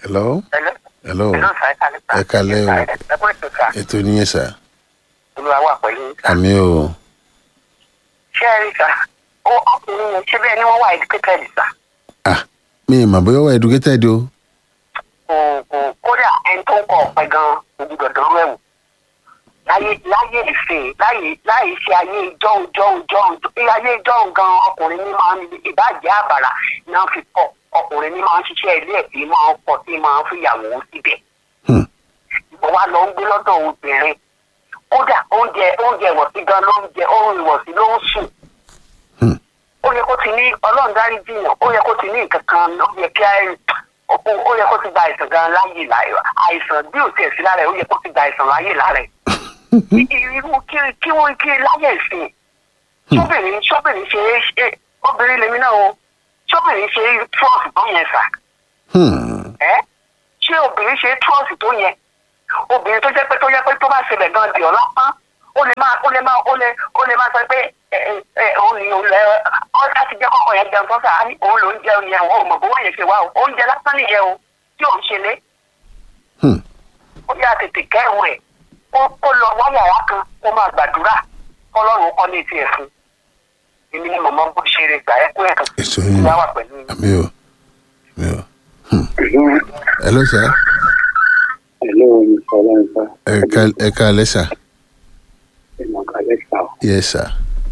hello Hello. hello Hello, sir. Ẹ kálẹ́ sir. Ẹ kálẹ́ o. Ẹ kú ètò sà. ètò nìyẹn sà Olúwa wà pẹ̀lú yín sà. àmì o Ṣé ẹ rí sà? Ó ọkùnrin yẹn ṣé bẹ́ẹ̀ ni wọ́n wà educated sà? ah mi ì mà bóyá wà educated o Kò kò kódà ẹni tó ń kọ ọ̀pẹ gan-an ojú dọ̀dọ̀ rẹ̀ wò. Láyé láyé ìsìn láyé láyé ṣe ayé ìjọ́un jọ́un jọ́un bí ayé ìjọ́un gan ọkùnrin ní máa ń ìbàjẹ́ àbàrà náà fi kọ́ ọkùnrin ní máa ń ṣiṣẹ́ ilé ẹ̀ tí máa ń pọ̀ tí máa ń fìyàwó síbẹ̀. Hmm. ìwọ wa lọ ń gbé lọ́dọ̀ obìnrin kódà oúnjẹ oúnjẹ ìwọ̀sí gan ló ń jẹ ohun ìwọ̀sí ló ń sùn. Hmm. ó yẹ kó ti ní ọlọ́run dárí jiyàn ó yẹ kó ti ní nǹkan kan ó yẹ kí á- ó ó yẹ kó ti gba àìsàn gan láyè láyè àìsàn bí ò tiẹ̀ sí lára ẹ̀ ó yẹ kó ti gba àìsàn láyè lára ẹ̀. I- irú kí kí wọ́n kí láyè ìsìn sóbìnrin sóbìnrin ṣe é ṣe obìnrin lèmi náà o sóbìnrin ṣe é trọ́ọ̀sì tó yẹn sà Hmm. ẹ́ ṣé obìnrin ṣe é trọ́ọ̀sì tó yẹn obìnrin tó jẹ́ pé tó jẹ́ pé tó bá ṣẹlẹ̀ gan di ọ̀la pán ó lè máa ó lè máa ó lè ó lè máa sọ pé ẹ ẹ ẹ òun ni òun lẹ ọ láti jẹ́ kọ́kọ́ yẹn jẹun sọ́sà á ní òun ló ń jẹun yẹn òun ò mọ̀ bówó yẹn ṣe wá o oúnjẹ lásán nìyẹn o tí òun ṣe lé Hmm. ó yà tètè kẹ́rù ẹ̀ kó kó lọ wáyàrá kan kó máa gbàdúrà kọ́lọ́run kọ́ ní tiẹ̀ fún èmi ni màmá bó ṣe rè gbà ẹ́ kó ẹ̀ kan èso yín ìyá wà pẹ̀lú yín. àmì o àmì o hello sà Hello, Mr. Lanza. ẹ ká- ẹ káalẹ́ sà Ìmọ̀ kalẹ̀ sá o. yes sà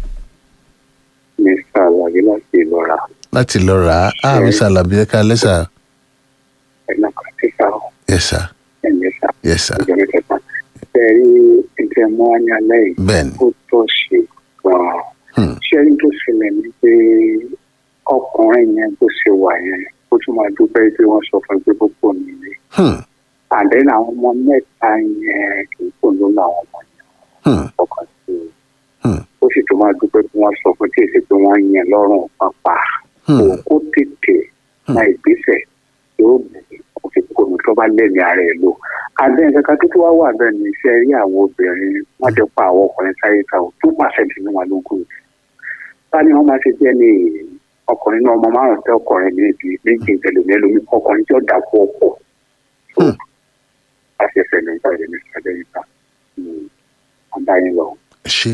Mr. Alade láti Ìlọ́ra. láti lọ rà á ah mi sàlàbí ẹ káalẹ́ sà Ẹ̀nà kàtí sá o. yes sà Ẹ̀mí sá. yes sà Ìjọba ìjọba. Bẹ́ẹ̀ rí ìjẹ́ mọ́ ní alẹ́ yìí. bẹ́ẹ̀ ni Ó tó ṣe gan-an. Hmm. Ṣé ní tó ṣẹlẹ̀ ni pé ọkùnrin yẹn bó ṣe wà yẹn ó tún máa dúpẹ́ pé wọ́n sọ fún un pé gbogbo mi ni. Hmm. Àdéhùn àwọn ọmọ mẹ́ta yẹn kì í kò ló làwọn ọmọ yẹn Hmm. ọkàn sí i. Hmm. Ó sì tún máa dúpẹ́ pé wọ́n sọ fún un tí èsì pé wọ́n yẹn lọ́rùn pápá. Hmm. kò kó tètè náà ìgbésẹ̀ yóò bẹ̀rẹ̀ kó fi kó mi tó bá lẹ́nu ara ẹ̀ lò. àbẹ́ kankan tó tó wá wà bẹ́ẹ̀ ni iṣẹ́ rí àwọn obìnrin wọ́n ti pa àwọn ọkùnrin sáyé ta ò tó pàṣẹ nínú wọn lógún. báni wọn máa ṣe jẹ́ ní ọkùnrin náà ọmọ márùn tẹ ọkùnrin ní ibi méjì ìtẹ̀lómi ẹlòmí ọkùnrin tí ó dà kú ọkọ̀. Hmm. àṣẹṣẹ ní ìgbà yẹn ní ìṣẹ̀lẹ̀ yìí ta. àbáyé lọ. ṣe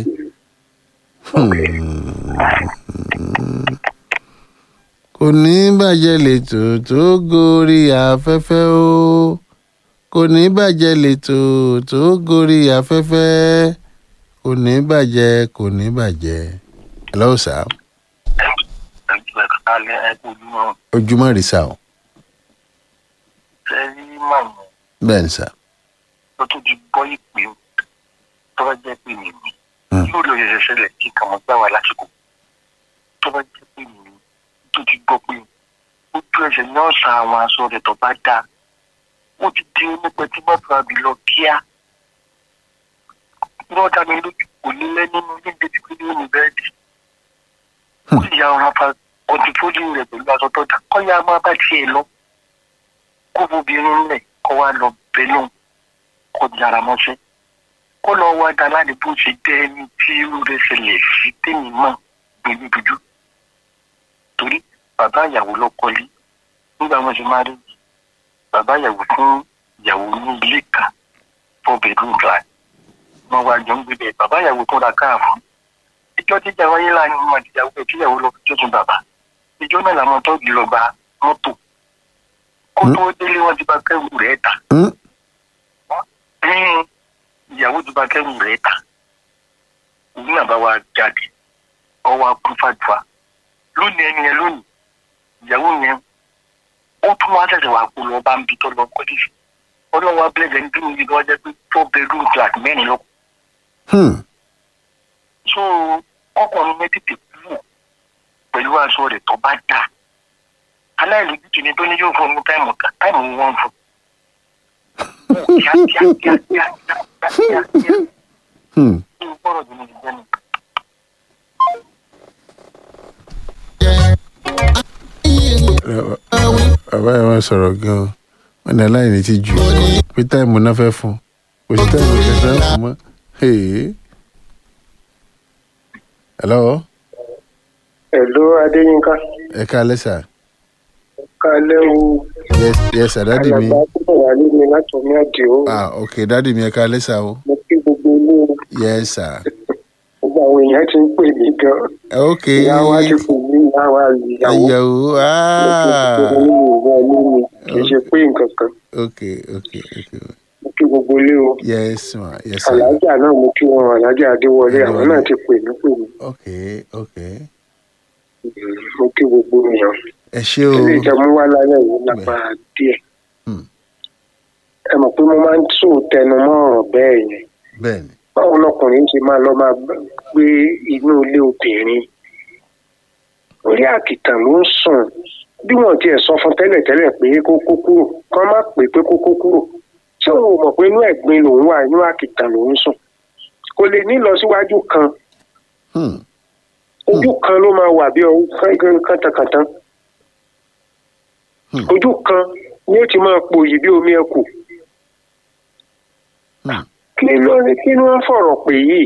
kò ní bàjẹ́ lẹ́tọ̀ tó gorí afẹ́fẹ́ o kò ní bàjẹ́ lẹ́tọ̀ tó gorí afẹ́fẹ́ kò ní bàjẹ́ kò ní bàjẹ́ hello sir alẹ́ ẹgbẹ́júmọ́ ojúmọ́ rí sá o sẹ́rí màmú bẹ́ẹ̀ ni sá tó tún ti bọ́ ìpè tó bá jẹ́ pé mi ni Hmm. yóò lọ ṣẹ̀ṣẹ̀ ṣẹlẹ̀ kí kàn mọ́ gbà wá lásìkò tó bá jẹ́ pé mi ni tó ti gbọ́ pé ojú ẹsẹ̀ ní ọ̀sán àwọn aṣọ rẹ̀ tó bá dáa ó ti di onípẹ́ tí mọ́tò àbí lọ kíá wọ́n dá mi lójú kò ní lẹ́ nínú ilé débi pé nínú bẹ́ẹ̀dì ó sì ya ọ̀rọ̀ apá kọ́ńtìfólì rẹ̀ pẹ̀lú aṣọ tó dá kọ́yà máa bá tiẹ̀ lọ kó bóbìnrin lẹ̀ kó wá lọ bẹ́ẹ̀ lóhùn kó yára mọ́ṣẹ́ kó lọ wá dá láti bó ṣe jẹ́ ẹni tí irú rẹ̀ ṣẹlẹ̀ sí tèmi mọ̀ pẹ̀lú dúdú torí bàbá ìyàwó ló kọ́lé nígbà wọn ṣe máa rí bàbá ìyàwó fún ìyàwó ní ilé kan four bedroom flat wọn wá jọ ń gbé bẹ́ẹ̀ bàbá ìyàwó tó ra káà fún ìjọ jíjà wáyé láàrin wọn àti ìyàwó ẹ̀ kí ìyàwó lọ fi jọ́sùn bàbá ìjọ náà làwọn tọ́jú lọ gba mọ́tò kó tó délé wọn ti bá kẹ́rù rẹ̀ ta Hmm? ní ìyàwó tó bá kẹ́rù rẹ̀ ta òun náà bá wa jáde ọwọ́ akúfàdùà lónìí ẹni yẹn lónìí ìyàwó yẹn ó tún wá ṣẹ̀ṣẹ̀ wà kó lọ bá ń bi tó lọ kọ́ dìsí ọlọ́wọ́ abẹ́lẹ̀ ní bí omi kan jẹ́ pé four bedroom flat mẹ́rin lọ. Hmm. so ọkùnrin yẹn tètè kú pẹ̀lú aṣọ rẹ̀ tó bá dà aláìlójútì ni tó ní yóò fún un ní táìmù kan táìmù wọn fún un kíá kíá kíá kíá kíá kíá kíá Hmm. kí n gbọ́dọ̀ jù mí jẹ́ nù. bàbá yẹn máa sọ̀rọ̀ gan-an wọn ní aláìní ti jù pé táìmù náà fẹ́ fún kò sí táìmù kẹsàn-án fún mọ́ Hey. hello ẹ̀lú adéyínká ẹ káalẹ́ sà kálẹ̀ o yes yes sir dádì mi alàgbà púpọ̀ wà nínú láti omi àdìo ah ok dádì mi ẹ ká lẹ́sà o mo kí gbogbo ilé yes sir gbogbo àwọn èèyàn ti ń pè mí gan ok ìyá wa ti pè mí ìyá wa ìyàwó ayẹwo ah mo kí gbogbo ilé mi kì í ṣe pé nǹkan kan ok ok ok mo kí gbogbo ilé o yes ma yes sir alájà náà mo kí wọn alájà adéwọlé àwọn náà ti pè mí pè mí ok ok mo kí gbogbo èèyàn ẹ ṣé o ilé ìjẹun wá lálẹ́ yìí lágbára díẹ̀ Hmm. ẹ mọ̀ pé mo máa ń tún tẹnu mọ́ ọ̀rọ̀ bẹ́ẹ̀ yẹn bẹ́ẹ̀ ni báwo lọkùnrin ṣe máa lọ máa gbé inú ilé obìnrin orí àkìtàn ló ń sùn bí wọn tiẹ̀ sọ fún tẹ́lẹ̀tẹ́lẹ̀ pé kó kó kúrò kán má pè pé kó kó kúrò ṣé òun ò mọ̀ pé inú ẹ̀gbin lòun wà inú àkìtàn lòun sùn kò lè ní ìlọsíwájú kan Hmm. ojú kan ló máa wà bí ọwọ́ kántankàntan Hmm. ojú kan ni ó ti máa pòyì bí omi ẹkù Hmm. kí ló ní kí ló ń fọ̀rọ̀ pè yìí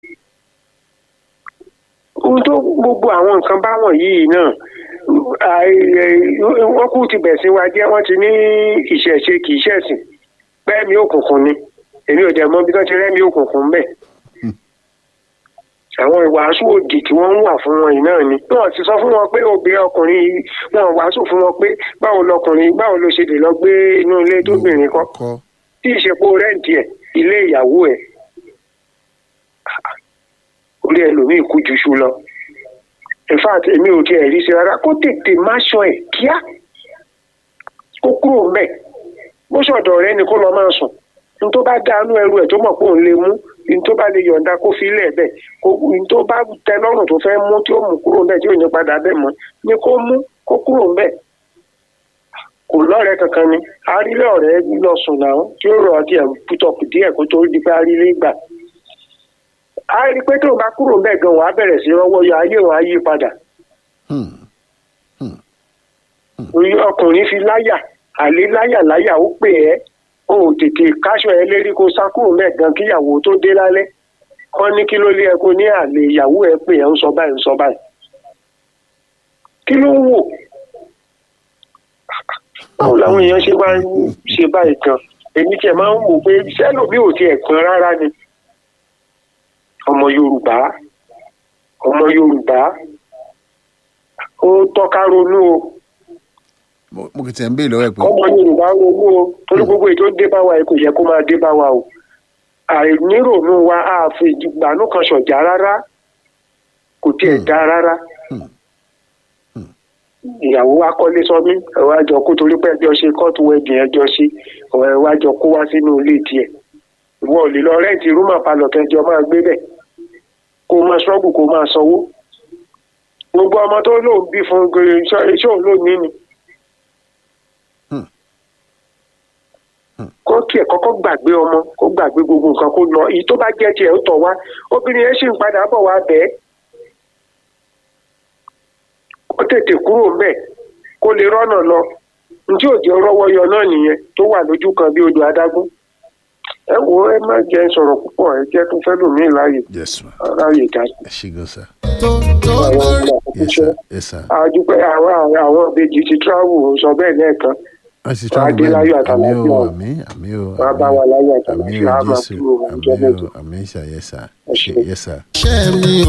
ohun tó gbogbo àwọn nǹkan báwọn yìí náà àì- ẹ- wọ́n kú ti bẹ̀sìn wa jẹ́ wọ́n ti ní ìṣẹ̀ṣe kì í ṣẹ̀sìn pẹ́ẹ́mí òkùnkùn ni èmi ò dẹ̀ mọ̀ bí wọ́n ti rẹ́mi òkùnkùn bẹ́ẹ̀ àwọn ìwàásù òdì tí wọ́n ń wà fún wọn yìí náà ni wọ́n ti sọ fún wọn pé obìnrin ọkùnrin yìí wọ́n wàásù fún wọn pé báwo lọkùnrin báwo ló ṣe lè lọ gbé inú ilé tóbìnrin kọ́ kọ́ tí ìṣepò rẹ́ǹtì ẹ̀ ilé ìyàwó ẹ̀ orí ẹlòmíì kú ju ṣu lọ in fact èmi ò tiẹ̀ rí sí rárá kó tètè má ṣọ ẹ̀ kíá kó kúrò mbẹ̀ bó ṣọ̀dọ̀ rẹ ni kó lọ máa sùn n tó bá dánú ẹrù ẹ̀ tó mọ̀ pé òun lè mú n tó bá lè yọ̀ǹda kó fi ilẹ̀ bẹ̀ kó n tó bá tẹ lọ́rùn tó fẹ́ mú tí ó mú kúrò mbẹ̀ tí ò ní padà bẹ̀ mọ́ ni kó mú kó kúrò mbẹ̀ kò lọ́rẹ̀ẹ́ kankan ni arílẹ̀ ọ̀rẹ́ lọ sùn náà tí ó rọ̀ díẹ̀ pútọ̀pù díẹ̀ kó tó di pé arílẹ̀ gbà a rí i pé tóun bá kúrò mbẹ̀ gan wàá bẹ̀rẹ̀ sí rọ́wọ́ yọ ayé wọn á yí padà Hmm. orí ọkùnrin fi láyà àlè láyà láyà ó pè ẹ́ o ò tètè káṣọ ẹ lérí kó sá kúrò mbẹ̀ gan kíyàwó tó dé lálẹ́ wọ́n ní kí ló lé ẹ kó ní àlè ìyàwó ẹ pè ẹ́ ń sọ báyìí ń sọ báyìí kí ló ń wò báwo làwọn èèyàn ṣe máa ń ṣe báyìí gan èmi tiẹ̀ máa ń wò pé sẹ́lòmí ò tiẹ̀ pọn rárá ni ọmọ yorùbá ọmọ yorùbá ó tọ́ka ronú o mo mo kì í tẹ̀ ń béèrè lọ́wọ́ ẹ̀ pé ọmọ yorùbá ronú o torí gbogbo èyí tó dé bá wa yìí kò yẹ kó máa dé bá wa o àìníròónú wa á fi ìgbàanú kan ṣọ̀jà rárá kò tiẹ̀ dá rárá ìyàwó wa kọ́lé sọmí ẹ̀wọ́ àjọ kó torí pé ẹjọ́ ṣe kóòtù wẹ́ẹ̀dì ẹjọ́ sí ẹ̀wọ́ àjọ kó wá sínú ilé tiẹ̀ ìwọ ò lè lọ rẹ́ǹtì rúmà palọ̀ kẹjọ máa gbé bẹ̀ kó máa ṣọ́ọ̀bù kó máa sanwó gbogbo ọmọ tó lóun bí fún iṣẹ́ òun ló ní ni kó tiẹ̀ kọ́kọ́ gbàgbé ọmọ kó gbàgbé gbogbo nǹkan kó lọ èyí tó bá jẹ́ tiẹ̀ ó tọ̀ wá obìnrin yẹn sì ń padà bọ̀ wá bẹ́ẹ̀ kó tètè kúrò ńbẹ̀ kó lè rọ́nà lọ njẹ́ òjò rọ́wọ́ yọ náà nìyẹn tó wà lójú kan bí odò adágún ẹ wo ẹ má jẹ́ sọ̀rọ̀ púpọ̀ ẹ jẹ́ tó fẹ́ lòmíì láàyè yes ma láàyè dá ẹ ṣé gan sa àwọn ọmọ yes sir yes sir àdúpẹ́ àwọn àwọn ìbejì ti travel sọ bẹ́ẹ̀ lẹ́ẹ̀kan wọ́n ti Wàá travel dé láyọ̀ bẹ́ẹ̀ àmì o àtàlàáfíà. àmì àmì o wàá bá wa láyọ̀ àmì àtàlàáfíà o á máa jésù kúrò àmì ọjọ́ mẹ́jọ. o àmì sà yes sir Ẹ ṣé. yes sir. ṣẹ́ mi